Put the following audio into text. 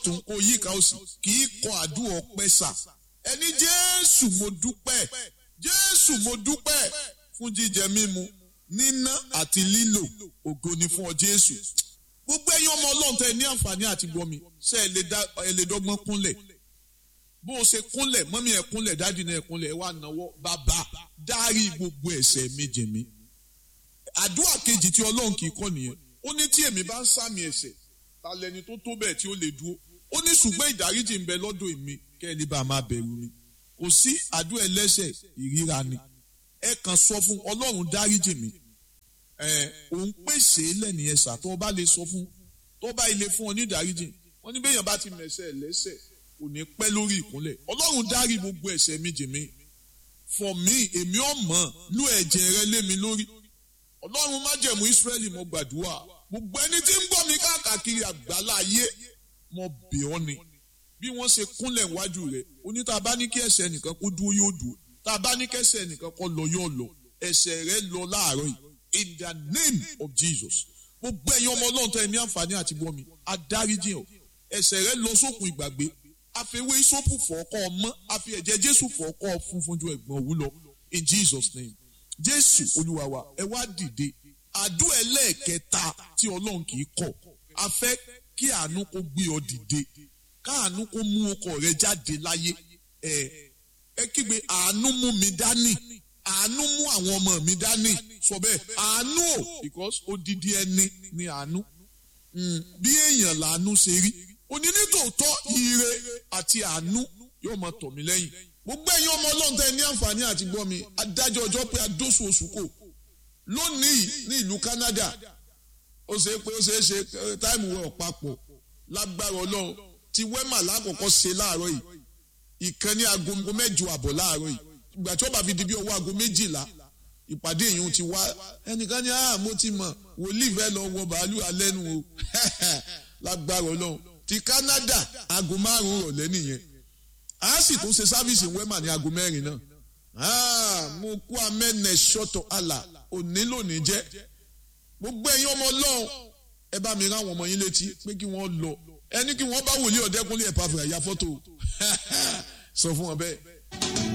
ọ̀tún kó yíká òsì kì í kọ àdúrà ọpẹ́ sà ẹni jésù mo dúpẹ́ jésù mo dúpẹ́ fún jíjẹ mímu níná àti lílò ògo ni fún ọ jésù gbogbo ẹ̀yin ọmọ ọlọ́run tẹ ní àǹfààní àti gbọmi ṣe ẹ lè dọ́gbọ́n kúnlẹ̀ bó o ṣe kúnlẹ̀ mọ́mí ẹ̀ kúnlẹ̀ dáàdì náà ẹ̀ kúnlẹ̀ ẹ̀ wá náwó bàbá dárí gbogbo ẹ̀ṣẹ̀ mi jì mí àdúrà kejì tí ọlọ́run kì í kọ́ nìyẹn ó ní tí èmi bá ń sàmì ẹ̀ṣẹ̀ ta lẹni tó tó bẹ́ẹ̀ tí ó lè dúró ó ní ṣùgbọ́n ìdáríjì ń bẹ lọ́dọ̀ èmi kẹ́ ẹ lè bá a máa bẹ̀rù mi kò sí àdúrà ẹlẹ́ṣẹ̀ ìríra ni ẹ kàn sọ fún ọlọ́run dáríjì mi ẹ òun pèsè lẹ́nìyẹn sà tó o bá lè sọ fún tó o bá ilé fún ọ ní ìdáríjì wọn ní bẹ́yàn bá ti mẹ̀ṣẹ̀ lẹ́ṣẹ̀ kò ní pẹ́ lórí ìkúnlẹ̀ ọlọ́run dárí gbogbo ẹ̀ṣẹ̀ mi jì mí for me èmi ò mọ̀ lú ẹ̀jẹ̀ rẹ lé mi lórí ọlọ́run májẹ̀mú Ísírẹ́lì mo gbàdúrà gbogbo ẹni tí ń gbọ́ mi káàkiri àgbálá ayé mo bẹ̀ ọ́ ni bí wọ́n ṣe kúnlẹ̀ wájú rẹ̀ oní tá a bá ní kí ẹ̀ṣẹ̀ nìkan kó dúró yóò dúró tá a bá ní kí ẹ̀ṣẹ̀ nìkan kó lọ yóò lọ ẹ̀ṣẹ̀ rẹ lọ láàárọ̀ yìí in the name of Jesus gbogbo ẹ̀yin ọmọ ọlọ́run tó ẹ ní àǹfààní àti gbọ́ mi adáríjì ọ̀ ẹ̀ṣẹ̀ rẹ lọ sókun ìgbàgbé àfẹwé ìsopù fọ́ọ̀kọ́ ọmọ àfi ẹ̀jẹ̀ Jésù fọ́ọ̀kọ́ funfun ju ẹ̀gbọ́n òwú lọ in Jesus name Jésù Olúwa wa ẹ wá dìde àdúrà ẹlẹ́ẹ̀kẹta tí ọlọ́run kì í kọ̀ a fẹ́ kí àánú kó gbé ọ dìde káàánú kó mú ọkọ rẹ jáde láyé ẹ ẹ kígbe àánú mú mi dání àánú mú àwọn ọmọ mi dání sọ bẹ́ẹ̀ àánú o because odidi ẹni ni àánú bí èèyàn làánú ṣe rí òní nítòótọ́ ire àti àánú yóò máa tọ̀ mí lẹ́yìn gbogbo ẹ̀yin ọmọ ọlọ́run tẹ́ ní àǹfààní àti gbọ́ mi adájọ́ ọjọ́ pé adóṣù oṣù kò lónìí ní ìlú Canada ó ṣe pé ó ṣe é ṣe táìmù wẹ̀ papọ̀ lágbára ọlọ́run ti wẹ́mà lákòókò ṣe láàárọ̀ yìí ìkànnì aago mẹ́jọ àbọ̀ láàárọ̀ yìí ìgbà tí ó bá fi di bí ọwọ́ aago méjìlá ìpàdé yìí ti wá ẹnìkan ní ah mo ti mọ̀ wòlíì fẹ́ lọ wọ bàálù alẹ́ nu o lágbára ọlọ́run ti Canada aago márùn-ún rọ̀lẹ́ nìyẹn a sì tún ṣe sáfíìsì wẹ́mà ní aago mẹ́rin náà ah mo kú amẹ́nẹ̀ ṣọ́tọ̀ àlà òní lónìí jẹ́ gbogbo ẹ̀yin ọmọ ọlọ́run ẹ bá mi ráwọn ọmọ yín létí pé kí wọ́n lọ ẹni kí wọ́n bá wòlíì ọ̀dẹ́kúnlé ẹ̀ pàfẹ́ àyà fọ́tò sọ fún wọn bẹ́ẹ̀.